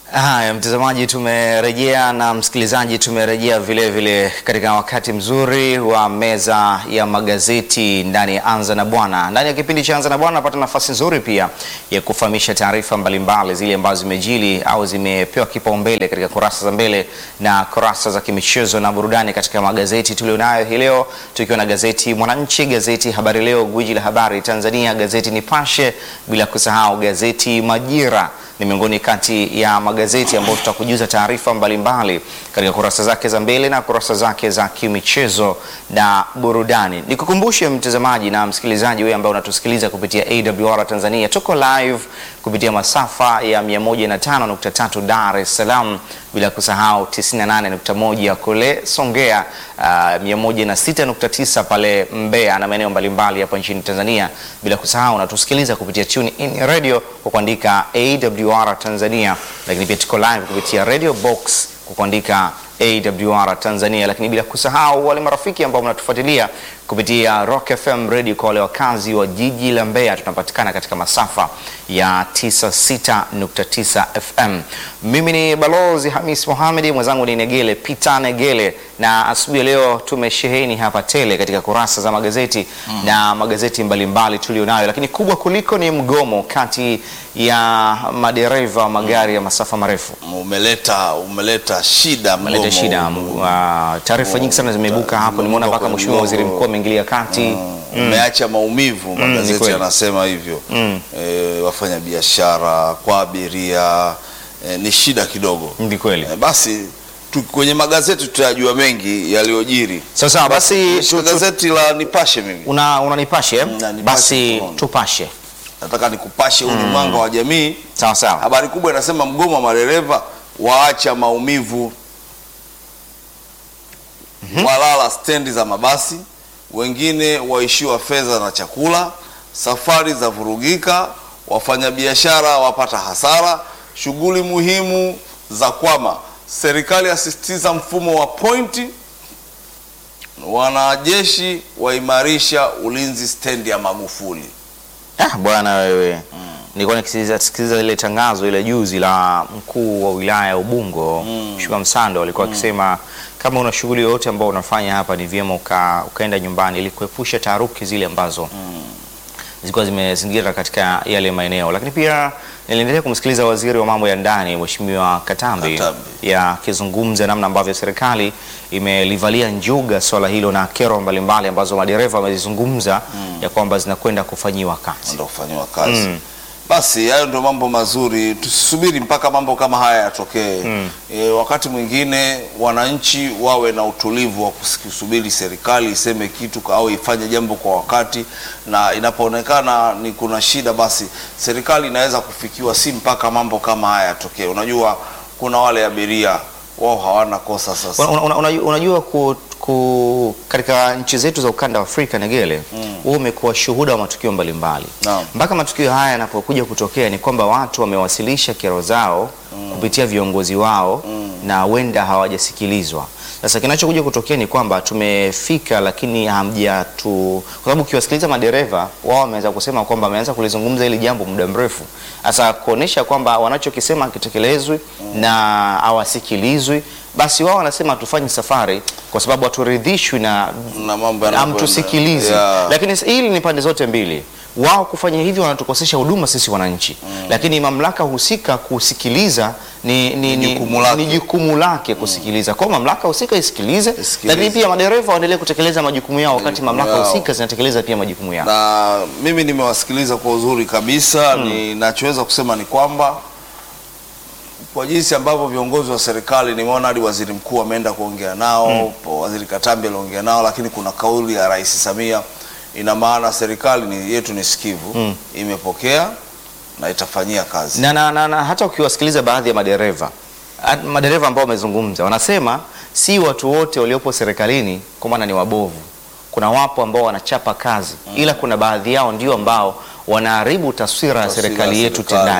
Haya, mtazamaji, tumerejea na msikilizaji, tumerejea vile vile katika wakati mzuri wa meza ya magazeti ndani ya Anza na Bwana. Ndani ya kipindi cha Anza na Bwana napata nafasi nzuri pia ya kufahamisha taarifa mbalimbali zile ambazo zimejili au zimepewa kipaumbele katika kurasa za mbele na kurasa za kimichezo na burudani katika magazeti tulionayo hii leo, tukiwa na gazeti Mwananchi, gazeti Habari Leo, gwiji la habari Tanzania, gazeti Nipashe, bila kusahau gazeti Majira ni miongoni kati ya magazeti ambayo tutakujuza taarifa mbalimbali katika kurasa zake za mbele na kurasa zake za kimichezo na burudani. Nikukumbushe mtazamaji na msikilizaji wewe ambaye unatusikiliza kupitia AWR Tanzania, tuko live kupitia masafa ya 105.3 Dar es Salaam, bila kusahau 98.1 kule Songea, uh, 106.9 pale Mbeya na maeneo mbalimbali hapa nchini Tanzania, bila kusahau unatusikiliza kupitia Tune In Radio kwa kuandika AWR Tanzania, lakini pia tuko live kupitia Radio Box kwa kuandika AWR Tanzania, lakini bila kusahau wale marafiki ambao mnatufuatilia kupitia Rock FM Radio kwa wale wakazi wa jiji la Mbeya, tunapatikana katika masafa ya 96.9 FM. Mimi ni Balozi Hamis Mohamed, mwenzangu ni Negele Peter Negele, na asubuhi ya leo tumesheheni hapa tele katika kurasa za magazeti mm, na magazeti mbalimbali tulionayo, lakini kubwa kuliko ni mgomo kati ya madereva wa magari ya masafa marefu Umeleta umeleta shida Umeleta mgomo shida. huu. Uh, taarifa nyingi sana zimeibuka hapo. Nimeona mpaka Mheshimiwa Waziri Mkuu ameingilia kati. Umeacha maumivu, ni magazeti kweli. yanasema hivyo. E, wafanya biashara kwa abiria e, ni shida kidogo. Ni kweli. E, basi tu, kwenye magazeti tutayajua mengi yaliyojiri. Sawa sawa, basi Nishika gazeti la Nipashe mimi una unanipashe? Na nipashe Basi mkononi. tupashe. nataka nikupashe huu ni mwanga wa jamii. Sawa sawa. Habari kubwa inasema mgomo wa madereva waacha maumivu, walala stendi za mabasi, wengine waishiwa fedha na chakula, safari za vurugika, wafanyabiashara wapata hasara, shughuli muhimu za kwama, serikali asisitiza mfumo wa pointi, wanajeshi waimarisha ulinzi stendi ya Magufuli. Ah, bwana wewe. Nilikuwa nikisikiliza sikiliza ile tangazo ile juzi la mkuu wa wilaya ya Ubungo Mheshimiwa Msando alikuwa akisema kama una shughuli yoyote ambayo unafanya hapa ni vyema uka, ukaenda nyumbani ili kuepusha taharuki zile ambazo zilikuwa zimezingira katika yale maeneo, lakini pia niliendelea kumsikiliza waziri wa mambo ya ndani Mheshimiwa Katambi, Katambi. ya akizungumza namna ambavyo serikali imelivalia njuga swala hilo na kero mbalimbali ambazo madereva wamezizungumza ya kwamba zinakwenda kufanyiwa kazi. ndo kufanyiwa kazi. Basi hayo ndio mambo mazuri, tusisubiri mpaka mambo kama haya yatokee. E, wakati mwingine wananchi wawe na utulivu wa kusubiri serikali iseme kitu au ifanye jambo kwa wakati, na inapoonekana ni kuna shida, basi serikali inaweza kufikiwa, si mpaka mambo kama haya yatokee. Unajua kuna wale abiria wao hawana kosa sasa. Una- una- una- unajua ku, ku, katika nchi zetu za ukanda wa Afrika Negele, wewe umekuwa shuhuda wa matukio mbalimbali Naam. mpaka matukio haya yanapokuja kutokea ni kwamba watu wamewasilisha kero zao kupitia viongozi wao na huenda hawajasikilizwa. Sasa kinachokuja kutokea ni kwamba tumefika, lakini hamjatu, kwa sababu ukiwasikiliza madereva wao wameanza kusema kwamba wameanza kulizungumza hili jambo muda mrefu, sasa kuonesha kwamba wanachokisema hakitekelezwi na hawasikilizwi, basi wao wanasema hatufanyi safari kwa sababu haturidhishwi na Na mambo yanavyoenda. hamtusikilizi. Yeah. Lakini hili ni pande zote mbili. Wao kufanya hivyo wanatukosesha huduma sisi wananchi, lakini mamlaka husika kusikiliza ni, ni, ni, jukumu lake. ni jukumu lake kusikiliza. Kwa hiyo mamlaka husika isikilize, Isikilize. lakini pia madereva waendelee kutekeleza majukumu yao wakati Majukumu mamlaka yao. husika zinatekeleza pia majukumu yao. na mimi nimewasikiliza kwa uzuri kabisa. Ninachoweza kusema ni kwamba kwa jinsi ambavyo viongozi wa serikali nimeona hadi waziri mkuu ameenda kuongea nao, waziri Katambi aliongea nao, lakini kuna kauli ya Rais Samia, ina maana serikali ni, yetu ni sikivu, imepokea na itafanyia kazi. na, na, na, na hata ukiwasikiliza baadhi ya madereva at- madereva ambao wamezungumza wanasema si watu wote waliopo serikalini kwa maana ni wabovu. Kuna wapo ambao wanachapa kazi ila kuna baadhi yao ndio ambao wanaharibu taswira ya Taswira ya serikali yetu serikali. tendaji.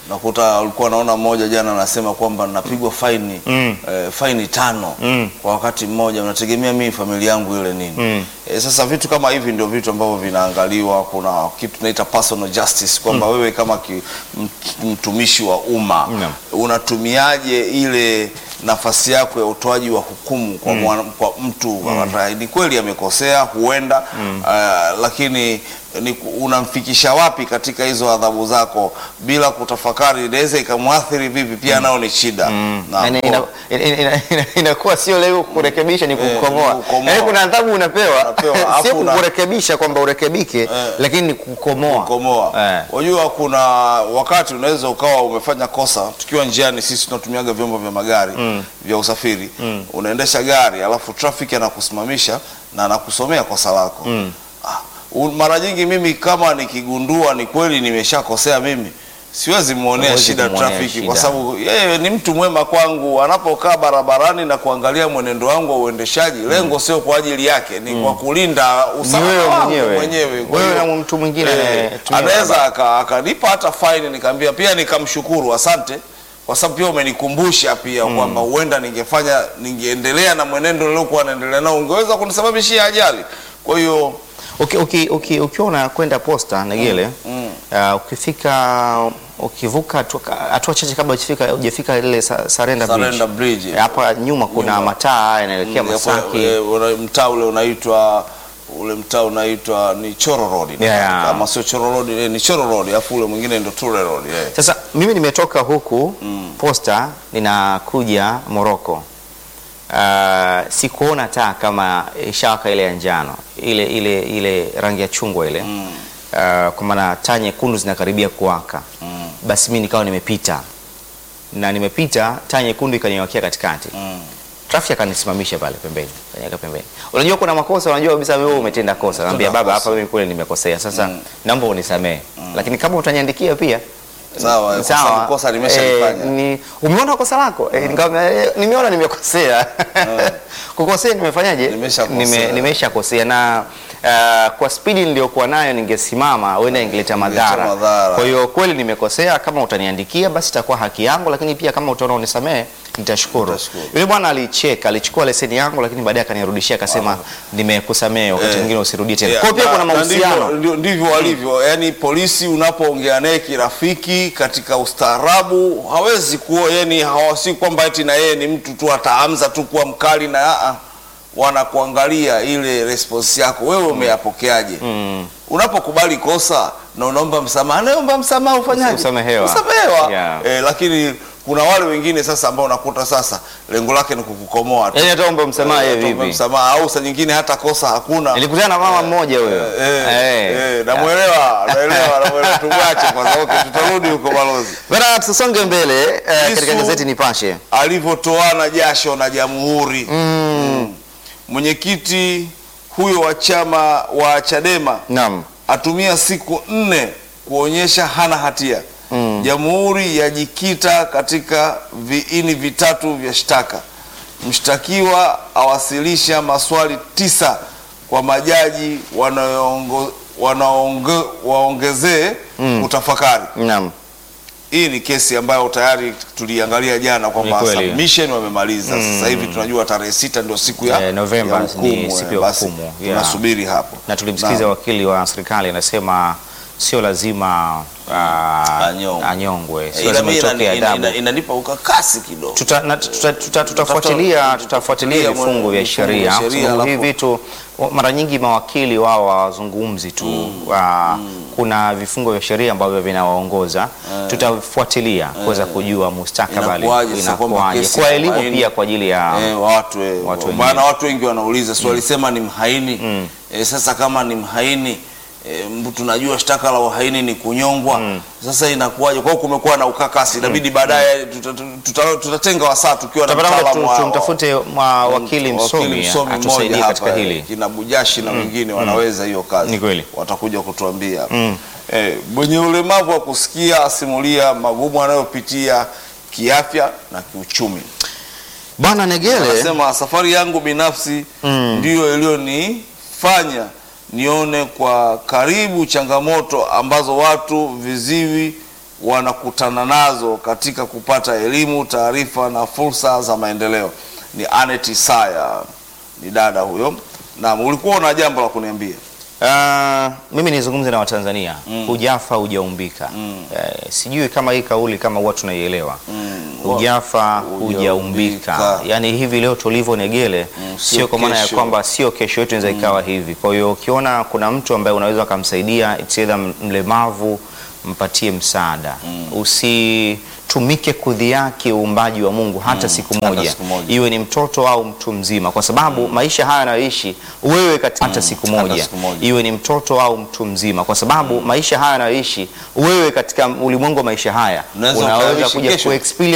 nakuta ulikuwa naona mmoja jana anasema kwamba napigwa faini Mm. eh, faini tano Mm. kwa wakati mmoja, unategemea mimi familia yangu ile nini? Mm. Eh, sasa vitu kama hivi ndio vitu ambavyo vinaangaliwa. Kuna kitu tunaita personal justice kwamba wewe kama ki, m- mtumishi wa umma Naam. unatumiaje ile nafasi yako ya utoaji wa hukumu kwa, mwana, kwa mtu ambaye ni kweli amekosea huenda uh, lakini ni, ku- unamfikisha wapi katika hizo adhabu zako bila kutafakari inaweza ikamwathiri vipi pia nao ni shida Na Yaani kwa- ina- ina- ina- ina- inakuwa sio leo kurekebisha ni Eh, kukomoa. ni kukomoa. Yaani kuna adhabu unapewa Unapewa, sio alafu una- kukurekebisha kwamba urekebike, lakini ni kukomoa. kukomoa. Eh. Unajua kuna wakati unaweza ukawa umefanya kosa, tukiwa njiani, sisi tunatumiaga vyombo vya magari vya usafiri, unaendesha gari alafu trafiki anakusimamisha na anakusomea kosa lako ah, u- mara nyingi mimi kama nikigundua ni kweli nimeshakosea mimi siwezi muonea Huwezi shida kumuonea trafiki kwa shida. sababu yeye ni mtu mwema kwangu. Anapokaa barabarani na kuangalia mwenendo wangu wa uendeshaji, lengo sio kwa ajili yake, ni kwa kulinda Ni usalama wewe wangu mwenyewe. mwenyewe. Kwa Wewe hiyo, na mtu mwingine eh, anayetumia anaweza barabara. aka- akanipa hata faini nikaambia, pia nikamshukuru asante, kwa sababu pia umenikumbusha pia kwamba huenda ningefanya ningeendelea na mwenendo niliokuwa naendelea nao ungeweza kunisababishia ajali. Kwa hiyo Uki- uki- uki- ukiwa unakwenda posta Negele, mm. uh, ukifika ukivuka hatua hatua chache kabla hujafika hujafika ile sa- Sarenda Sarenda Bridge. Bridge. Eh, hapa nyuma kuna Nyuma. mataa yanaelekea Mm, Masaki. eh, una- mtaa ule unaitwa ule mtaa unaitwa ni Choro Road Yeah. kama sio Choro Road eh, ni Choro Road alafu ule mwingine ndio Ture Road eh. Sasa mimi nimetoka huku posta ninakuja Moroko. Uh, sikuona taa kama ishawaka ile ya njano ile ile ile rangi ya chungwa ile Mm. uh, kwa maana taa nyekundu zinakaribia kuwaka Mm. basi mimi nikawa nimepita na nimepita taa nyekundu ikaniwakia katikati Mm. trafiki akanisimamisha pale pembeni kaniweka pembeni unajua kuna makosa unajua kabisa wewe umetenda kosa naambia baba kosa. hapa mimi kule nimekosea sasa Mm. naomba unisamehe lakini kama utaniandikia pia Sawa, kwa sababu kosa nimeshalifanya. Eh, ni umeona kosa lako eh, nikamwambia, eh, nimeona nimekosea kukosea nimefanyaje Nimeshakosea. Nime- nimeshakosea na uh, kwa spidi niliyokuwa nayo ningesimama huenda ingeleta madhara madhara. kwa hiyo kweli nimekosea kama utaniandikia basi itakuwa haki yangu lakini pia kama utaona unisamehe nitashukuru Nitashukuru. yule bwana alicheka alichukua leseni yangu lakini baadaye akanirudishia akasema nimekusamehe wakati Eh. mwingine usirudie tena Yeah, kwa hiyo pia na- kuna na ndivyo- mahusiano ndio- ndivyo walivyo yani polisi unapoongea naye kirafiki katika ustaarabu hawezi kuwa yani hawasi kwamba eti na yeye ni mtu tu ataanza tu kuwa mkali na aa, wanakuangalia ile response yako wewe umeyapokeaje Mm. unapokubali kosa na unaomba msamaha naomba msamaha ufanyaje Usamehewa. usamehewa Yeah. eh, lakini kuna wale wengine sasa ambao unakuta sasa lengo lake ni kukukomoa tu yaani hata omba msamaha Eh, yeye tuombe vipi msamaha au saa nyingine hata kosa hakuna nilikutana na mama mmoja huyo Eh, Eh. eh, namwelewa naelewa namwelewa tumwache kwanza okay tutarudi huko balozi Bana, tusonge mbele eh, katika Lissu- gazeti Nipashe. alivyotoana jasho na jamhuri Mm. mwenyekiti huyo wa chama wa chadema Naam. atumia siku nne kuonyesha hana hatia Mm. jamhuri yajikita katika viini vitatu vya shtaka mshtakiwa awasilisha maswali tisa kwa majaji wanaoongo- wanaonge- waongezee kutafakari Naam. hii ni kesi ambayo tayari tuliangalia jana kwamba Ni kweli. submission wamemaliza. Sasa hivi tunajua tarehe sita ndio siku ya, Eh, Novemba ya ni hukumu, siku eh, ya basi hukumu, yeah. tunasubiri hapo Na tulimsikiza Na- wakili wa serikali anasema sio lazima ah, Anyongwe. anyongwe, sio ila lazima mimi itoke inani- ina- adabu. ina- inanipa ukakasi kidogo Tuta- na- tuta- tuta- Tutafuatilia Tutafuta- tutafuatilia tutafuatilia vifungu vya vifungu sheria, vya kwa sheria, sababu hivi alafu- vitu wa- mara nyingi mawakili wao hawazungumzi tu ah, kuna vifungu vya sheria ambavyo vinawaongoza. Tutafuatilia kuweza kujua mustakabali Inakuwaje sasa kwamba inakuwaje, kesi kwa ya elimu uhaini- pia kwa ajili ya Eh, watu eh, Watu maana wengine. watu wengi wanauliza si walisema ni mhaini eh, sasa kama ni mhaini eh, mbu- tunajua shtaka la uhaini ni kunyongwa sasa inakuwaje kwa hiyo kumekuwa na ukakasi inabidi baadaye tuta- tuta- tutatenga wasaa tukiwa na Tutapata muda mtaalamu tu- wa- tumtafute mwa wakili msomi atusaidie mmoja katika hapa, hili. kina Bujashi na wengine wanaweza hiyo kazi Ni kweli. watakuja kutuambia eh, mwenye ulemavu wa kusikia asimulia magumu anayopitia kiafya na kiuchumi Bwana Negele, anasema safari yangu binafsi Mm. ndiyo iliyonifanya nione kwa karibu changamoto ambazo watu viziwi wanakutana nazo katika kupata elimu, taarifa na fursa za maendeleo. Ni Anet Isaya, ni dada huyo. Na ulikuwa una jambo la kuniambia? Ah, mimi nizungumze na Watanzania hujafa hujaumbika. Eh, sijui kama hii kauli kama huwa tunaielewa hujafa hujaumbika, Hujaumbika. yaani hivi leo tulivyo Negele Mm, sio sio kwa maana ya kesho. kwamba sio kesho yetu inaweza ikawa hivi. Kwa hiyo ukiona kuna mtu ambaye unaweza ukamsaidia, it's either mlemavu, mpatie msaada, usitumike kudhiaki uumbaji wa Mungu hata siku hata moja, siku moja. iwe ni mtoto au mtu mzima, kwa sababu maisha haya anayoishi wewe katika hata siku hata moja siku moja. iwe ni mtoto au mtu mzima, kwa sababu maisha haya anayoishi wewe katika ulimwengu wa maisha haya Unaweza unaweza ukayaishi kuja kesho. kuexperience